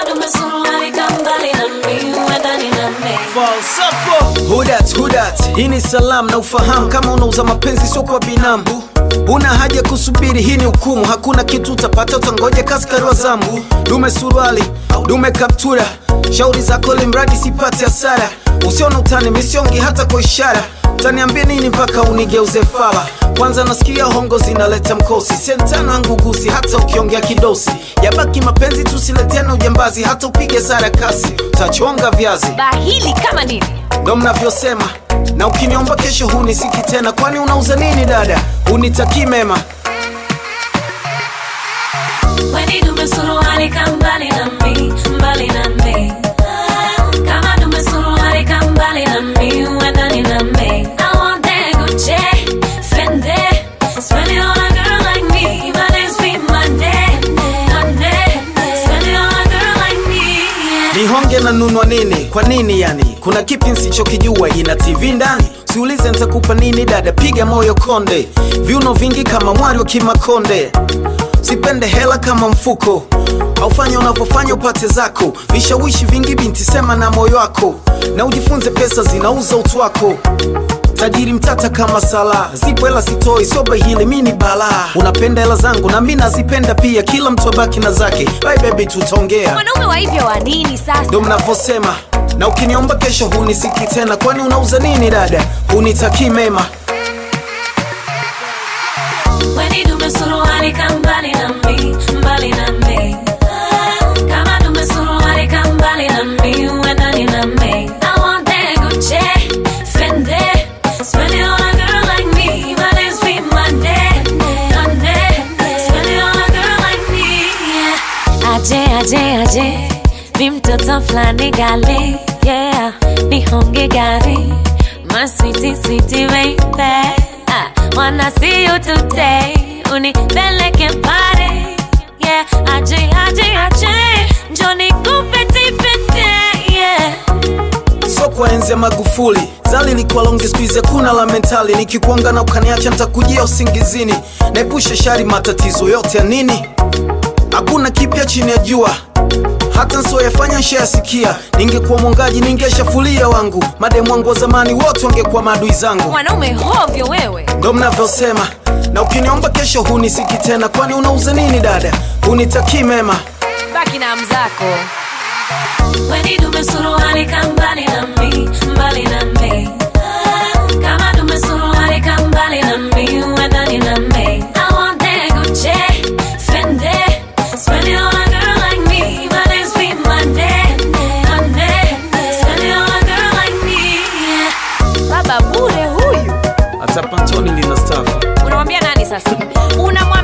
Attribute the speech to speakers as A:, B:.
A: dume suruali kambali na mi uendani na mi
B: falsafa hudat hudat hii ni salam na ufahamu kama unauza mapenzi sio kwa binamu una haja kusubiri hii ni hukumu hakuna kitu utapata utangoja kaskari wa zambu dume suruali dume kaptura shauri zako limradi sipate hasara usiona utani misiongi hata kwa ishara utaniambia nini mpaka unigeuze fala kwanza nasikia hongo zinaleta mkosi sentano angugusi hata ukiongea kidosi yabaki mapenzi tusiletena ujambazi hata upige sara kasi utachonga viazi
C: bahili kama nini
B: ndo mnavyosema na ukiniomba kesho hunisiki tena kwani unauza nini dada unitakii mema
A: Weni dume suruali kambali na mi mbali na mi kama dume suruali kambali na mi uendani na mi I want that Gucci Fendi spend it on a girl like me my name's be Monday Monday spend it on a girl like me yeah.
B: nihonge na nunwa nini kwa nini yani kuna kipi nsichokijua ina tv ndani siulize ntakupa nini dada piga moyo konde viuno vingi kama mwari wa kimakonde sipende hela kama mfuko aufanya unavyofanya upate zako vishawishi vingi binti sema na moyo wako na ujifunze pesa zinauza utu wako tajiri mtata kama sala zipo hela sitoi soba hili mi ni balaa unapenda hela zangu na mi nazipenda pia kila mtu abaki na zake bye baby tutaongea
C: mwanaume wa hivyo wa nini sasa
B: ndo mnavyosema na ukiniomba kesho hunisiki tena kwani unauza nini dada hunitakii mema
A: Weni dume suruali kambali na mi mbali na mi kama dume suruali kambali na mi uendani na mi I want that Gucci Fendi spend it on a girl like me my name's be Monday Monday spend it on a girl like me yeah. Aje aje aje mi mtoto flani gali yeah nihonge gari my sweetie sweetie baby I wanna see you today unipeleke pare yeah aje aje aje njoni kupeti pete yeah
B: so kwa enzi ya magufuli zali likuwa longi skuizi kuna la mentali nikikuanga na ukaniacha ntakujia usingizini naepusha shari matatizo yote ya nini hakuna kipya chini ya jua hata nsioyafanya nshayasikia ningekuwa mwongaji ningeshafulia wangu mademu wangu wa zamani wote wangekuwa maadui zangu
C: mwanaume hovyo wewe
B: ndo mnavyosema na ukiniomba kesho hunisiki tena kwani unauza nini dada hunitakii mema
C: baki na mzako
A: Weni dume suruali kambali na mi mbali na mi kama dume suruali kambali na mi uendani na mi I want that Gucci Fendi spend it on a girl like me my name's be Monday Monday spend it on a girl like me yeah.
C: baba bure huyu
B: hata pantoni lina stafa
C: unamwambia nani sasa unamwambia